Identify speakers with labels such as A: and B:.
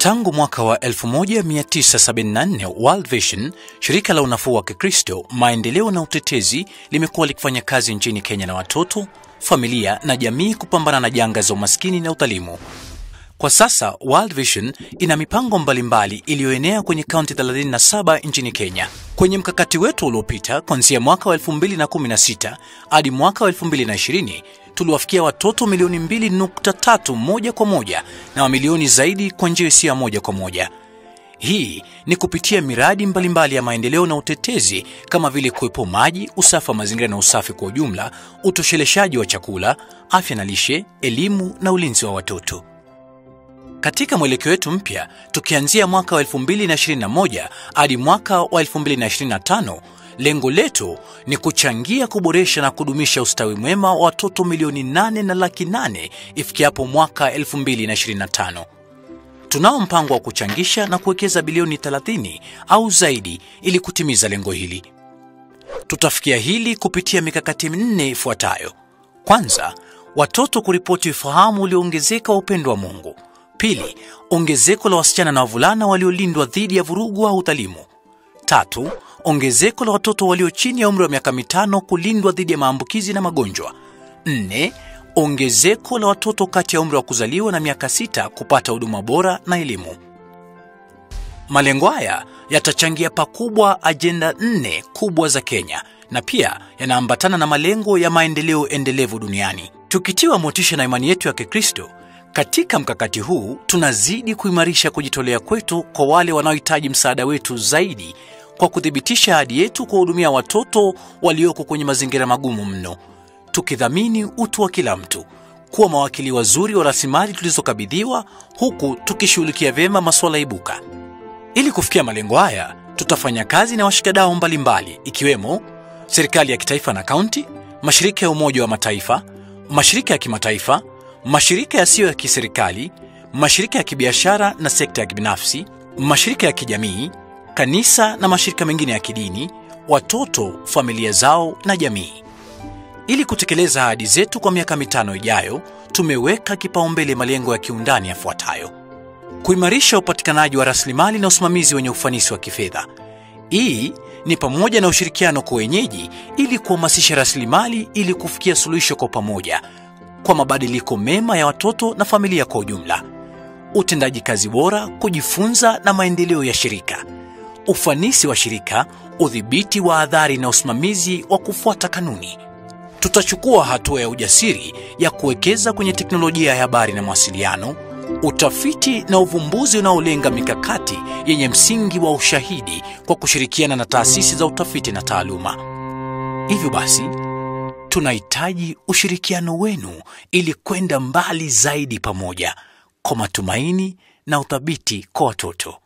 A: Tangu mwaka wa 1974 World Vision, shirika la unafuu wa Kikristo, maendeleo na utetezi, limekuwa likifanya kazi nchini Kenya na watoto, familia na jamii kupambana na janga za umaskini na udhalimu. Kwa sasa World Vision ina mipango mbalimbali iliyoenea kwenye kaunti 37 nchini Kenya. Kwenye mkakati wetu uliopita, kuanzia mwaka wa 2016 hadi mwaka wa 2020 tuliwafikia watoto milioni 2.3 moja kwa moja na mamilioni zaidi kwa njia isiyo ya moja kwa moja. Hii ni kupitia miradi mbalimbali mbali ya maendeleo na utetezi kama vile kuwepo maji, usafi wa mazingira na usafi kwa ujumla, utosheleshaji wa chakula, afya na lishe, elimu na ulinzi wa watoto. Katika mwelekeo wetu mpya, tukianzia mwaka wa 2021 hadi mwaka wa 2025, lengo letu ni kuchangia kuboresha na kudumisha ustawi mwema wa watoto milioni 8 na laki 8 ifikiapo mwaka 2025. Tunao mpango wa kuchangisha na kuwekeza bilioni 30 au zaidi ili kutimiza lengo hili. Tutafikia hili kupitia mikakati minne ifuatayo. Kwanza, watoto kuripoti ufahamu ulioongezeka wa upendo wa Mungu. Pili, ongezeko la wasichana na wavulana waliolindwa dhidi ya vurugu au udhalimu. Tatu, ongezeko la watoto walio chini ya umri wa miaka mitano kulindwa dhidi ya maambukizi na magonjwa. Nne, ongezeko la watoto kati ya umri wa kuzaliwa na miaka sita kupata huduma bora na elimu. Malengo haya yatachangia pakubwa ajenda nne kubwa za Kenya na pia yanaambatana na malengo ya maendeleo endelevu duniani. Tukitiwa motisha na imani yetu ya Kikristo, katika mkakati huu tunazidi kuimarisha kujitolea kwetu kwa wale wanaohitaji msaada wetu zaidi kwa kuthibitisha ahadi yetu kuwahudumia watoto walioko kwenye mazingira magumu mno, tukidhamini utu wa kila mtu, kuwa mawakili wazuri wa rasilimali tulizokabidhiwa, huku tukishughulikia vyema masuala ibuka. Ili kufikia malengo haya, tutafanya kazi na washikadau mbalimbali, ikiwemo serikali ya kitaifa na kaunti, mashirika ya Umoja wa Mataifa, mashirika ya kimataifa mashirika yasiyo ya kiserikali, mashirika ya kibiashara na sekta ya kibinafsi, mashirika ya kijamii, kanisa na mashirika mengine ya kidini, watoto, familia zao na jamii. Ili kutekeleza ahadi zetu kwa miaka mitano ijayo, tumeweka kipaumbele malengo ya kiundani yafuatayo: kuimarisha upatikanaji wa rasilimali na usimamizi wenye ufanisi wa kifedha. Hii ni pamoja na ushirikiano kwa wenyeji ili kuhamasisha rasilimali ili kufikia suluhisho kwa pamoja kwa mabadiliko mema ya watoto na familia kwa ujumla, utendaji kazi bora, kujifunza na maendeleo ya shirika, ufanisi wa shirika, udhibiti wa adhari na usimamizi wa kufuata kanuni. Tutachukua hatua ya ujasiri ya kuwekeza kwenye teknolojia ya habari na mawasiliano, utafiti na uvumbuzi unaolenga mikakati yenye msingi wa ushahidi kwa kushirikiana na taasisi za utafiti na taaluma. Hivyo basi tunahitaji ushirikiano wenu ili kwenda mbali zaidi pamoja kwa matumaini na uthabiti kwa watoto.